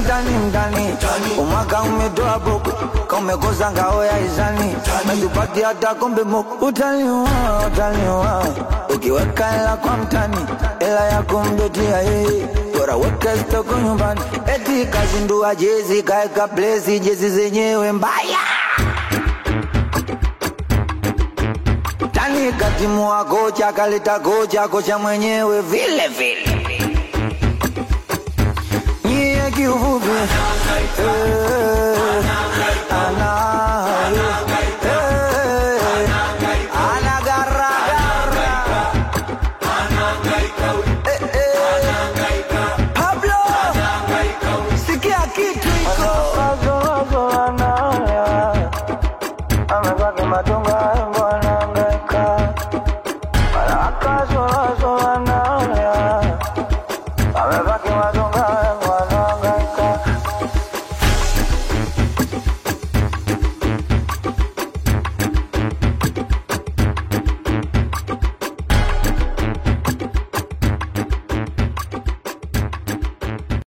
mtani mtani umwaka umetoa boko kaumekosa ngao ya izani metupati hata kombe moko utaliwa utaliwa ukiweka hela kwa mtani hela ya kumbetia yeye bora weka stoko nyumbani eti kazindua jezi kaeka plesi jezi zenyewe mbaya tani katimua kocha kaleta kocha kocha mwenyewe vile vile nyie kiufupi